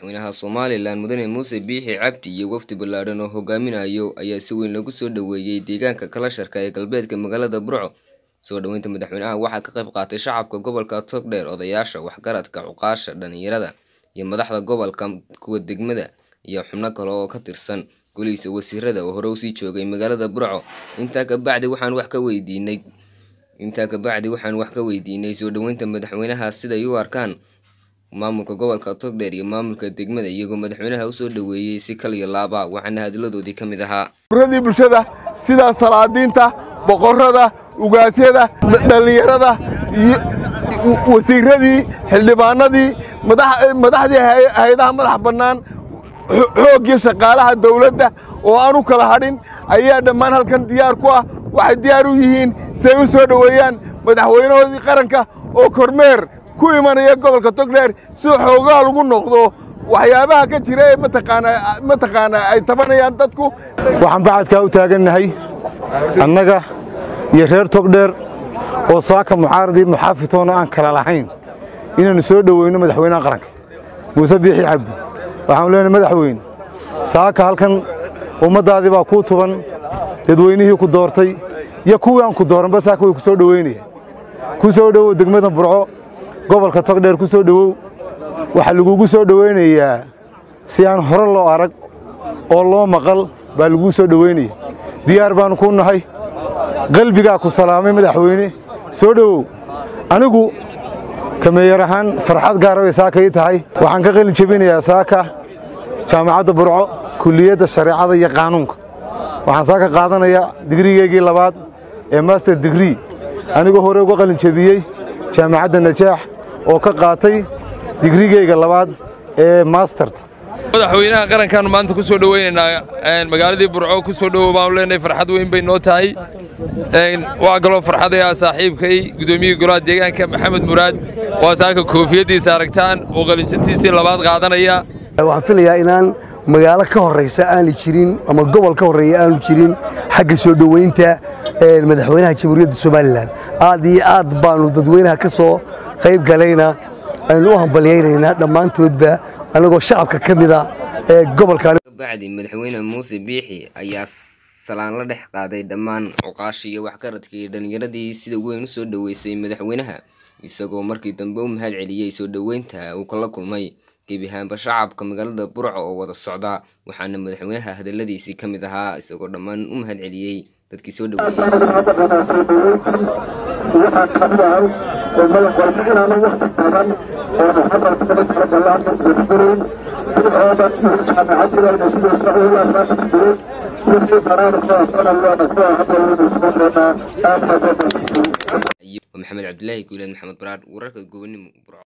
madaxweynaha somalilan mudane muuse biixi cabdi iyo wafdi ballaadhan oo hogaaminayo ayaa si weyn lagu soo dhoweeyey deegaanka kalasharka ee galbeedka magaalada burco soo dhoweynta madaxweynaha waxaa ka qayb qaatay shacabka gobolka togdheer odayaasha waxgaradka cuqaasha dhalinyarada iyo madaxda gobolka kuwa degmada iyo xubno kale oo ka tirsan golihiisa wasiirada oo hore usii joogay magaalada burco intaa kabacdi waxaan wax ka weydiinay intaa kabacdi waxaan wax ka weydiinay soo dhoweynta madaxweynaha siday u arkaan maamulka gobolka togdheer iyo maamulka degmada iyagoo madaxweynaha usoo dhoweeyey si kal iyo laaba waxaana hadaladoodii ka mid ahaa uradii bulshada sida salaadiinta boqorada ugaasyada dhallinyarada iyo wasiiradii xildhibaanadii madaxdii hay-adaha madax bannaan xooggii shaqaalaha dawladda oo aan u kala hadhin ayaa dhammaan halkan diyaar ku ah waxay diyaar u yihiin si ay u soo dhoweeyaan madaxweynahoodii qaranka oo kormeer ku imanaya gobolka togdheer si xoogaa lagu noqdo waxyaabaha ka jira ee mataqaanaa ay tabanayaan dadku waxaan bacadkaa u taagannahay annaga iyo reer togdheer oo saaka mucaaradii muxaafitoona aan kala lahayn inaannu soo dhoweyno madaxweynaha qaranka muuse biixi cabdi waxaanu leenahay madaxweyne saaka halkan ummaddaadii baa kuu tuban dadweynihii ku doortay iyo kuwii aan ku dooranba saaka way ku soo dhoweynaya ku soo dhowow degmada burco gobolka togdheer ku soo dhowow waxaa lagugu soo dhoweynayaa si aan hore loo arag oo loo maqal baa laguu soo dhoweynaya diyaar baannu ku nahay qalbigaa ku salaamay madaxweyne soo dhowow anigu kameeyar ahaan farxad gaara bay saaka ii tahay waxaan ka qalin jebinayaa saaka jaamacadda burco kulliyadda shareecada iyo qaanuunka waxaan saaka qaadanayaa digrigeygii labaad ee master digree anigoo hore uga qalin jebiyey jaamacadda najaax oo ka qaatay digrigeyga labaad ee masterta madaxweynaha qarankaannu maanta ku soo dhoweynaynaa magaaladii burco ku soo dhowow baanu leenahay farxad weyn bay noo tahay waa kaloo farxadaya saaxiibkay gudoomiyihii golaha deegaanka maxamed muraad waa saaka koofiyaddiisa aragtaan oo qalinjintiisii labaad qaadanaya waxaan filayaa inaan magaalo ka horraysa aanu jirin ama gobol ka horreeya aanu jirin xagga soo dhoweynta madaxweynaha jamhuuriyadda somalilan aad iyo aad baannu dadweynaha ka soo qayb galayna aynu u hambalyaynaynaa dhammaantoodba annagoo shacabka ka mida ee gobolkabacdi madaxweyne muuse biixi ayaa salaan la dhex qaaday dhammaan cuqaashi iyo waxgaradka iyo dhallinyaradii sida weyn u soo dhoweysay madaxweynaha isagoo markii dambe u mahad celiyey soo dhoweynta uu kala kulmay gebi ahaanba shacabka magaalada burco oo wada socda waxaana madaxweynaha hadaladiisii ka mid ahaa isagoo dhammaan u mahad celiyey dadkii soo dhoweeyey maxamed cabdilaahi guuleed maxamed baraar wararka gobonimo burco